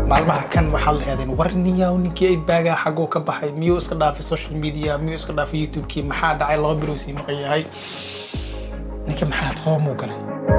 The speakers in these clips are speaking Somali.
maalmaha kan waxaad laheedeen war niyaw ninkii aidbaaga xaguu ka baxay miyuu iska dhaafay social media miyuu iska dhaafay youtube-kii maxaa dhacay laba bilow sii maqan yahay ninka maxaa roomuu galay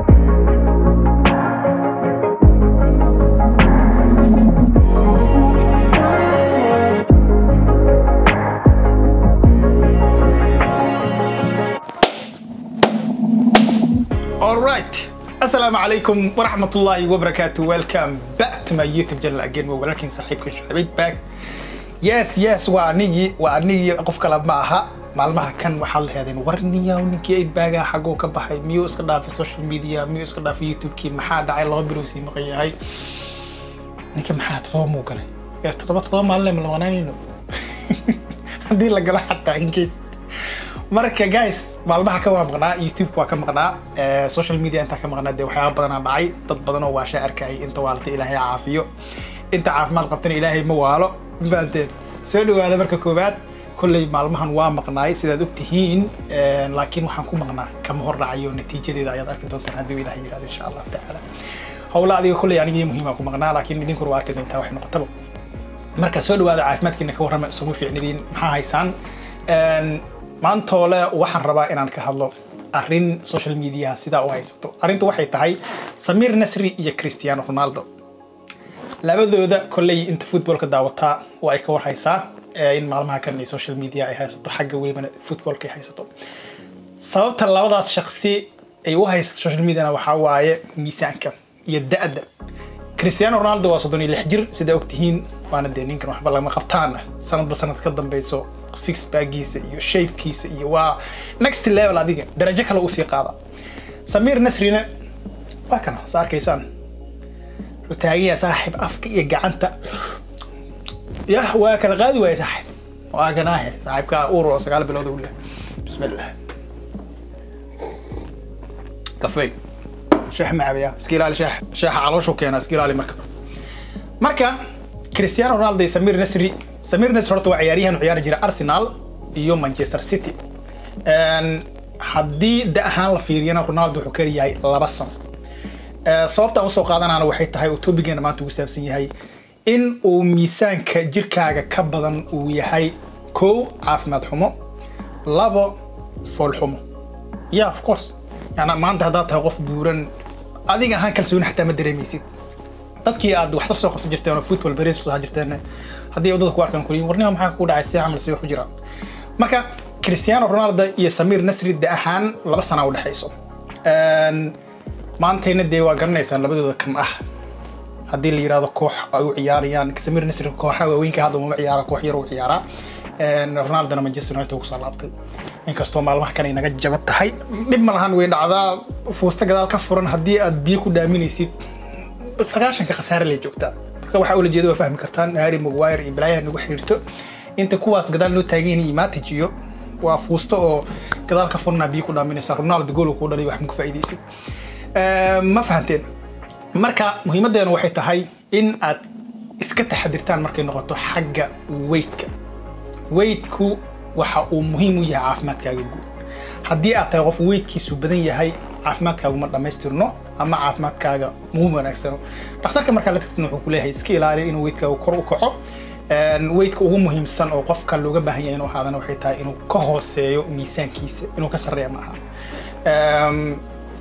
Alright. Assalamu alaikum wa rahmatullahi wa barakatuh. Welcome back to my YouTube channel again. Waa walaalkiin saaxiibka Shucayb back. Yes, yes, waa anigii, waa anigii qof kale ma aha. Maalmaha kan waxaad laheedeen war niyaw ninkii aidbaaga xaguu ka baxay miyuu iska dhaafay social media miyuu iska dhaafay youtube-kii maxaa dhacay laba bilow sii maqan yahay ninka maxaa roomuu galay ee toddoba toddoba maalin ma lawanaanayno haddii la galo xataa in case marka guys maalmaha ka waa maqnaa youtube waa ka maqnaa eh, social media intaa ka maqnaa dee waxyaaba badanaa dhacay dad badan oo waasha arkayay inta waalata ilaahay caafiyo inta caafimaad qabtana ilaahay ma waalo mafahanteen soo dhawaada marka koowaad kolley maalmahan waa maqnaay sidaad ogtihiin eh, laakiin waxaan ku maqnaa kama hor dhacayo natiijadeeda ayaad arki doontaan haddii uu ilaahay yirahdo insha allahu tacaala howla adiga kolley anigii muhiima ku maqnaa laakiin idinkuna waa arki doontaa wax noqotaba marka soo dhawaada caafimaadkiina ka warrama isugu fiicnidiin maxaa haysaan Een, maantoole waxaan rabaa inaan ka hadlo arrin social media sidaa u haysato arrintu waxay tahay samir nasri iyo cristiano ronaldo labadooda kolley inta footballka daawataa waa ay ka war haysaa ee in maalmaha kan ay social media ay haysato xagga welibana footballka ay haysato sababta labadaas shaksi ay u haysato social mediana waxaa waaye miisaanka iyo da'da cristiano ronaldo waa soddon iyo lix jir sidaa ogtihiin waana dee ninkan waxba lama qabtaan sanadba sanad ka dambeyso six baggiisa iyo shapekiisa iyo waa next level adiga darajo kale usii qaada samir nasrina waa kana sa arkaysaan wuxuu taagaya saaxib afka iyo gacanta yah waa kala qaadi waaya saaxib waa ganaahe saaxibka uur oo sagaal bilood u leh bismillah kafey شاح معبيا سكيلالي شاح شاح على شو كان سكيلالي مركب marka cristiano ronaldo iyo samir nasri samir nasri horta waa ciyaaryahan u ciyaari jira arsenal iyo manchester city Een, haddii da ahaan la fiiriyana ronaldo wuxuu kari yahay laba sano Ee, sababta aan usoo qaadanana waxay tahay uu tobigeena maanta ugu saabsan yahay in uu miisaanka jirkaaga ka badan uu yahay kow caafimaad xumo labo fool xumo yeah of course yani maanta haddaad tahay qof buuran adiga ahaan kalsooni xataa ma dareemaysid dadkii aad waxta soo qabsan jirteen oo football beres soo jirteen haddii wadada ku arkaan kuliin warnima maxaa ku dhacay si camal si wax u jiraan marka cristiano ronaldo iyo samir nasri da ahaan laba sana u dhexayso Een, maantayna dee waa garanaysaan labadooda kam ah haddii la yirahdo koox ay u ciyaarayaan samir nasri kooxa waaweynka hadda uma ciyaara koox yar u ciyaaraa Een, ronaldona manchester united uu kusoo laabtay inkastoo maalmaha kan ay naga jaban tahay dhib ma lahan way dhacdaa fuusta gadaal ka furan haddii aad biyo ku dhaaminaysid sagaashanka khasaare lay joogtaa marka waxaa ula jeeda waa fahmi kartaan harry maguire iyo balaayaha nagu xiriirto inta kuwaas gadaal noo taagan yihiin imatage iyo waa fuusta oo gadaal ka furnaa biyo ku dhaaminaysa ronaldo gool kuu dhalay wax ma ku faa'iidaysid Ee, ma fahanteen marka muhiimadeena waxay tahay in aad iska taxadirtaan markay noqoto xagga weightka weightku waxa uu muhiim u yahay caafimaadkaaga guud haddii aad tahay qof weightkiisu badan yahay caafimaadkaagu ma dhammaystirno ama caafimaadkaaga muu wanaagsano dhakhtarka markaa la tagtin wuxuu ku leeyahay iska ilaali inuu weigtkaagu kor u kaco Een, weightka ugu muhiimsan oo qofka looga baahan yahay inuu ahaadana waxay tahay inuu ka hooseeyo miisaankiisa inuu ka sarreeya ma aha Een,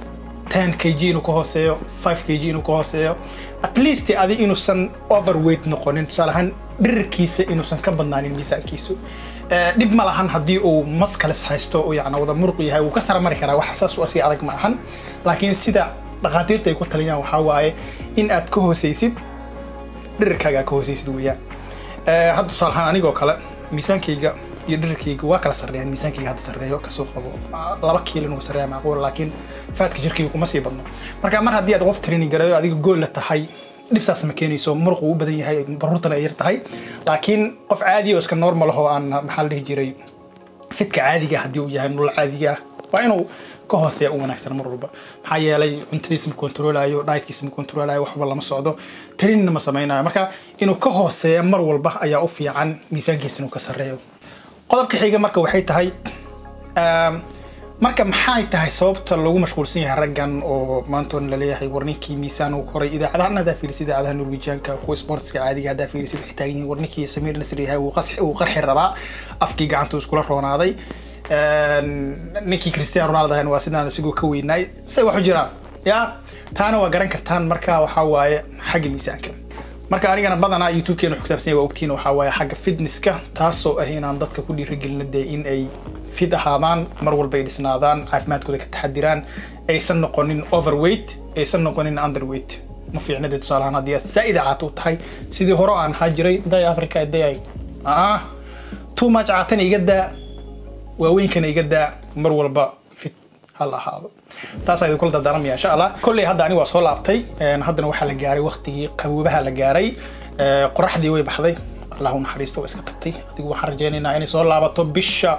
10 kg inuu ka hooseeyo 5 kg inuu ka hooseeyo at least adi inuusan overweight noqonin tusaale ahaan dhirirkiisa inuusan ka badnaanin miisaankiisu Eh, dhib ma lahan haddii uu maskalis haysto oo yacni wada muruq yahay wuu ka sara mari karaa wax saas u asii adag ma ahan laakiin sida dhakhaatiirta ay ku taliyaan waxaa waaye in aad ka hooseysid dhirirkaaga aad ka hooseysid weeyaan Eh, hadda tusaale ahaan anigoo kale miisaankayga iyo dhirirkayga waa kala sarreeyaan miisaankayga hadda sarreeyo kasoo qabo Ah, laba kiilo inuu sarreeya macquul laakiin faadka jirkayga kuma sii badno marka mar haddii aad qof training gareeyo adiga gool la tahay dhibsaas ma keenayso muruq uu u badan yahay baruurtana ay yar tahay laakiin qof caadi oo iska normal ah oo aan maxaa la dhihi jiray fitka caadiga ah haddii uu yahay nolol caadiga ah waa inuu ka hooseeya u wanaagsan mar walba maxaa yeelay cuntadiisa ma kontroolayo dietkiisa ma kontroolayo waxba lama socdo tarinna ma samaynayo marka inuu ka hooseeya mar walba ayaa u fiican miisaankiisa inuu ka sarreeyo qodobka xiga marka waxay tahay um, marka maxay tahay sababta lagu mashquulsan yahay raggan oo maanta on laleeyahay warninkii miisaan uu koray idaacadahan haddaa fiirisid idaacadaha norwegianka kuwa sportska caadiga haddaa fiirisid waxay taagan yihiin warninkii samiir nasri yahay uu qasxi uu qarxi rabaa afkii gacanta iskula roonaaday ninkii cristiano ronaldo ahan waa sidaan isigoo ka weynaay say wax u jiraan ya taana waa garan kartaan marka waxaa waaye xagga miisaanka marka anigana badanaa youtube-keena wuxuu kusaabsan yahay waa ogtiin waxaa waaye xagga fitnesska taasoo ah inaan dadka ku dhiirigelino dee in ay fit ahaadaan mar walba ay dhisnaadaan caafimaadkooda ka taxadiraan aysan noqonin overweight aysan noqonin underweight ma fiicna dee tusaalahaan haddii aad zaa'id caata u tahay sidii hore aan ahaa jiray day africa day aa too much caatana iga daa waaweynkana iga daa mar walba fit hal ahaado taas ayaan kula dardaaramaya insha allah kolley hadda ani waa soo laabtay haddana waxaa la gaaray waqtigii qaboobaha la gaaray qoraxdii way baxday allah u naxariisto waa iska tagtay adigu waxaan rajaynaynaa inay soo laabato bisha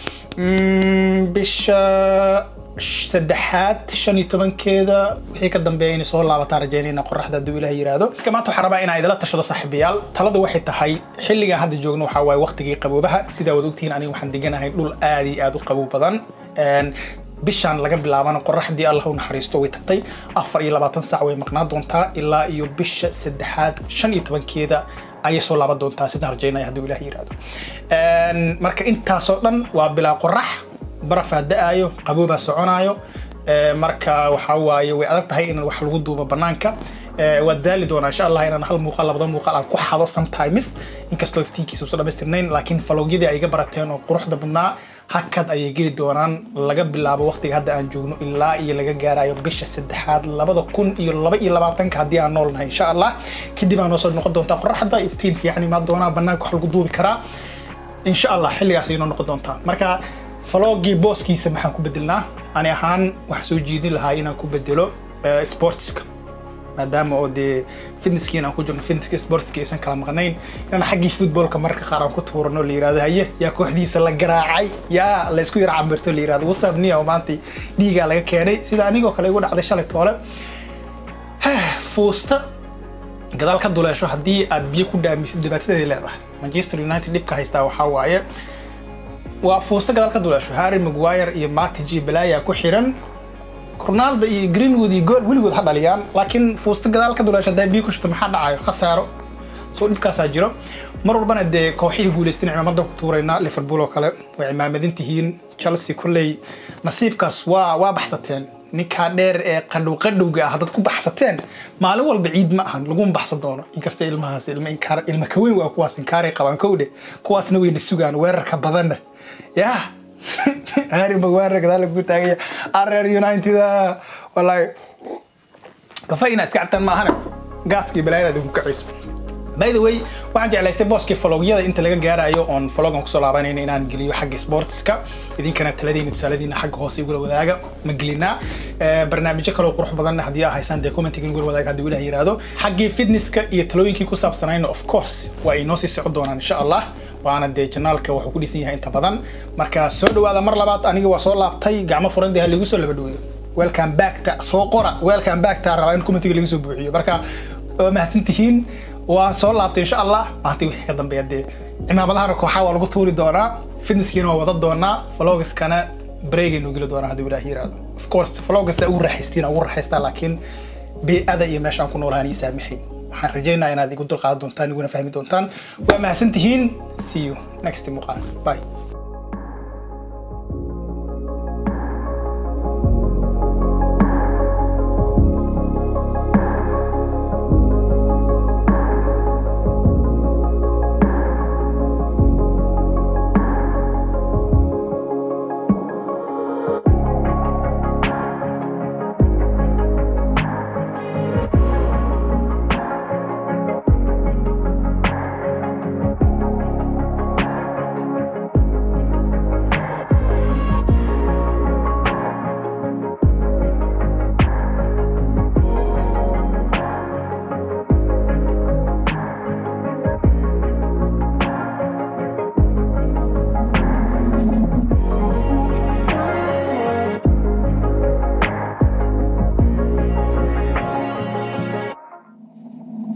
bisha saddexaad shan iyo tobankeeda wixii ka dambeeya inay soo laabataan rajaynayna qoraxda hadduu ilaah yiraahdo marka maanta waxaan rabaa inaan idila tashado saaxiibayaal taladu waxay tahay xilligan hadda joogno waxaa waaye waqtigii qaboobaha sidaa wad ogtihiin aniga waxaan deganahay dhul aad iyo aad u qaboob badan bishaan laga bilaabana qoraxdii allah u naxariisto way tagtay afar iyo labaatan saac way maqnaan doontaa ilaa iyo bisha saddexaad shan iyo tobankeeda ayay soo laaban doontaa sidaan rajaynaya hadduu ilaah yiraahdo marka intaasoo dhan waa bilaa qorax barafaa da-aayo qaboobaa soconaayo marka waxaa waaye way adag tahay in wax lagu duubo banaanka waad daali doonaa insha allah inaan hal muuqaal labada muuqaal aan ku xado sometimes inkastoo iftiinkiisa usan dhamaystirnayn laakiin faloogyadii ay iga barateen oo quruxda badnaa hakad ayay geli doonaan laga bilaabo waqtiga hadda aan joogno ilaa iyo laga gaarayo bisha saddexaad labada kun iyo laba iyo labaatanka haddii aan nool nahay insha allah kadib aan noo soo noqon doontaa qoraxda iftiin fiican imaan doonaa banaanka wax lagu duubi karaa insha allah xilligaas ay noo noqon doontaa marka falogii booskiisa maxaan ku bedelnaa ani ahaan waxaan soo jeedin lahaa inaan ku bedelo sportska maadaama oo dee fitnesskiin aan ku jirno fitnesska sportska aysan kala maqnayn inaan xaggii footballka marka qaar aan ku tuurano la yirahdo haye yaa kooxdiisa la garaacay yaa la isku yar cambirto la yirahdo wasab niya oo maanta dhiigaa laga keenay sida anigoo kale igu dhacday shalay toole fuusta gadaal ka duleesho haddii aad biyo ku dhaamisid dhibaatadeeday leedahay manchester united dhibka haystaa waxaa waaye waa fuusta gadaal ka duleesho harry maguire iyo matic iyo balaya ku xiran ronaldo iyo greenwood iyo gool weligood ha dhaliyaan laakiin fuusta gadaal ka duleesho haddaa biyo ku shubto maxaa dhacayo khasaaro soo dhibkaasaa jiro mar walbana dee kooxihii guulaystan cimaamadan ku tuuraynaa liverpool oo kale way cimaamadin tihiin chelsea kolley nasiibkaas waa waa baxsateen ninkaa dheer ee qadhow qadhowga ah dad ku baxsateen maalin walba ciid ma ahan laguma baxsan doono inkasta ilmahaas ilma inkaar ilma kaweyn waa kuwaas inkaaray qabaan kowdhe kuwaasna wayna sugaan weerarka badanna yaa harry maguire gadaal lagu taagaya areer united wallahi kafa ina iska cabtaan ma ahane gaaskii balaayada ku kacayso by the way waxaan jeclaystay booskii falogyada inta laga gaarayo oon falogan kusoo laabanayna inaan geliyo xagga sportska idinkana taladiina tusaaladiina xagga hoose igula wadaaga ma gelinaa barnaamijyo kaloo qurux badan haddii aa haysaan dee commentiga igula wadaaga haddii ilaah yiraahdo xaggii fitnesska iyo talooyinkii ku saabsanayna of course waa inoo sii socon doonaan insha allah waana dee janaalka wuxuu ku dhisan yahay inta badan marka soo dhawaada mar labaad aniga waa soo laabtay gacmo furan dee haligu soo laba dhaweeyo welcome back ta soo qora welcome back ta rabaa in commentiga laga soo buuxiyo marka waa mahadsan tihiin waan soo laabtay insha allah maanta wixii ka dambeeya dee cimaamadahana kooxaa waa lagu tuuri doonaa fitnesskiina waa wada doonaa vlogaskana breegaynu geli doonaa haddii ilaah yiraahdo of course vlogasta ugu raaxaystiin ugu raaxaystaa laakiin bee-ada iyo meeshaan ku noolahaan ii saamaxayn waxaan rajaynayaa inaad igu dulqaadan doontaan iguna fahmi doontaan waa mahadsan tihiin see you next muuqaal bye